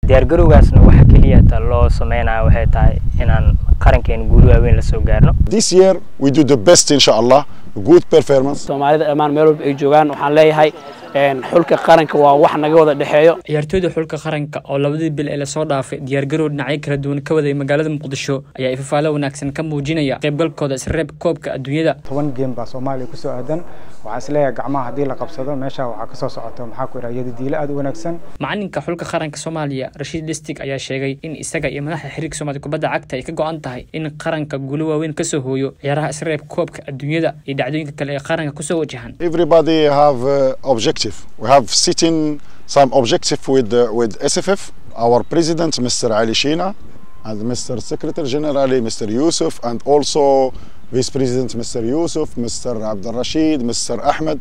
diyaargarowgaasna waxa keliya ta loo sameynaya waxay tahay inaan qarankeena guuli waaweyn la soo gaarno This year we do the best inshallah, good performance. soomaalida dhammaan meel walba ay joogaan waxaan leeyahay een, xulka qaranka waa wax naga wada dhexeeyo ciyaartooyda xulka qaranka oo labadii bil ee lasoo dhaafay diyaargarow dhinacyo kala duwan ka waday magaalada muqdisho ayaa ifafaalo wanaagsan ka muujinaya qaybgalkooda isreeb koobka adduunyada toban game baa soomaaliya kusoo aadan waxaan isleeyahay gacmaha haddii la qabsado meesha waxaa kasoo socota maxaa ku idhaha yadadiilo aad u wanaagsan macalinka xulka qaranka soomaaliya rashiid listig ayaa sheegay in isaga iyo madaxda xiriirka soomaaliya kubadda cagta ay ka go-an tahay in qaranka guulo waaweyn kasoo hooyo ciyaaraha isreeb koobka adduunyada iyo dhacdooyinka kale ee qaranka kusoo wajahan Everybody have uh, objective. We have sitting some objective with uh, with SFF. Our president, Mr. Ali Shina, and Mr. Secretary General, Mr. Yusuf, and also Vice President, Mr. Yusuf, Mr. Abdul Rashid, Mr. Ahmed,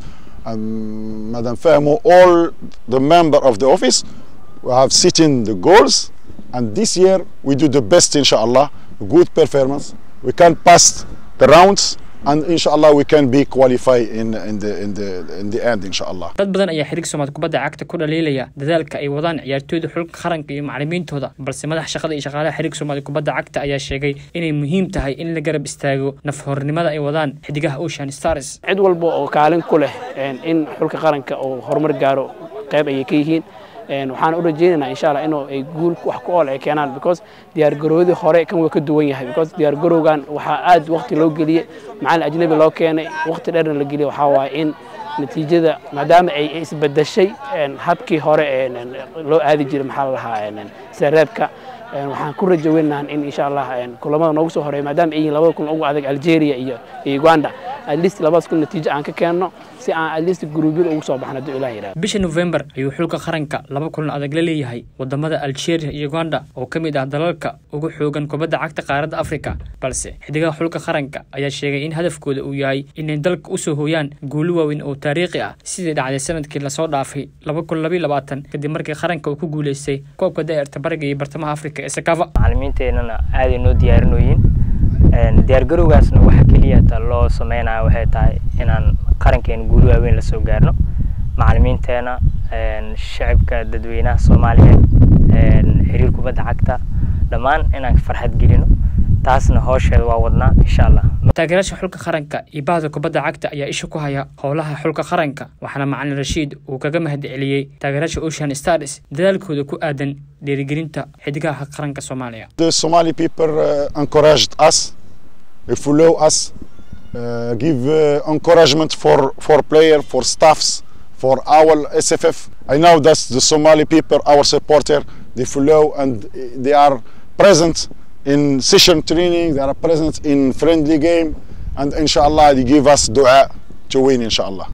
and Madam Fahmo, all the member of the office. We have sitting the goals, and this year we do the best, inshallah, good performance. We can pass the rounds, and inshallah we can be qualified in in the in the in the end, inshallah. dad badan ayaa xiriirka soomaaliya kubadda cagta ku dhaliilaya dadaalka ay wadaan ciyaartooyda xulka qaranka iyo macalimiintooda balse madax shaqada iyo shaqaalaha xiriirka soomaaliya kubadda cagta ayaa sheegay inay muhiim tahay in la garab istaago nafhornimada ay wadaan xidigaha ocean stars cid walba oo kaalin ku leh een, in xulka qaranka uu horumar gaaro qayb ayay ka yihiin een, waxaan u rajaynaynaa insha allah inuu ay guul wax ku ool ay keenaan because diyaargarowdii hore kan waa ka duwan yahay because diyaargarowgan waxaa aad waqti loo geliyey macalin ajnabi loo keenay waqti dheerna la geliyey waxaa waaye in natiijada maadaama ay isbedeshay een, habkii hore een, een, loo aadi jiray maxaa la lahaa een, een, sareebka een, waxaan ku rajo weynahan in insha allah een, kulamada noogu soo horeeya maadaama ay yihiin labada kulan ugu adag algeria iyo iyo uganda at least labadaas kun natiijo aan ka keenno si aan at least gruubyada ugu soo baxno hadduu ilaah yidhahdo bisha november ayuu xulka qaranka laba kulan adag la leeyahay wadamada algeria iyo uganda oo ka mid ah dalalka ugu xoogan kubadda cagta qaaradda africa balse xidigaha xulka qaranka ayaa sheegay in hadafkooda uu yahay inay dalka usoo hooyaan guulo waaweyn oo taariikhi ah sidii dhacday sanadkii lasoo dhaafay laba kun labayo labaatan kadib markii qaranka uu ku guuleystay koobka daa'irta bariga iyo bartamaha africa ee sakava macalimiinteennana aaday noo diyaarinooyin Een, diyaargarowgaasna waxa keliya ta loo sameynaya waxay tahay inaan qarankeena guuli waaweyn la soo gaarno macalimiinteena een, shacabka dadweynaha soomaaliyeed een, xiriir kubadda cagta dhammaan inaan farxad gelino taasna hoosheeda waa wadnaa insha allah taageerayaasha xulka qaranka iyo bahda kubadda cagta ayaa isha ku haya howlaha xulka qaranka waxaana macalin rashiid uu kaga mahadceliyey taageerayaasha ocean stars dadaalkooda ku aadan dhiirigelinta xidigaha qaranka soomaaliya The Somali people uh, encouraged us, they follow us, uh, give uh, encouragement for for player, for staffs, for our SFF. I know that the Somali people, our supporter, they follow and they are present in session training. They are present in friendly game, and inshallah they give us dua to win. Inshallah.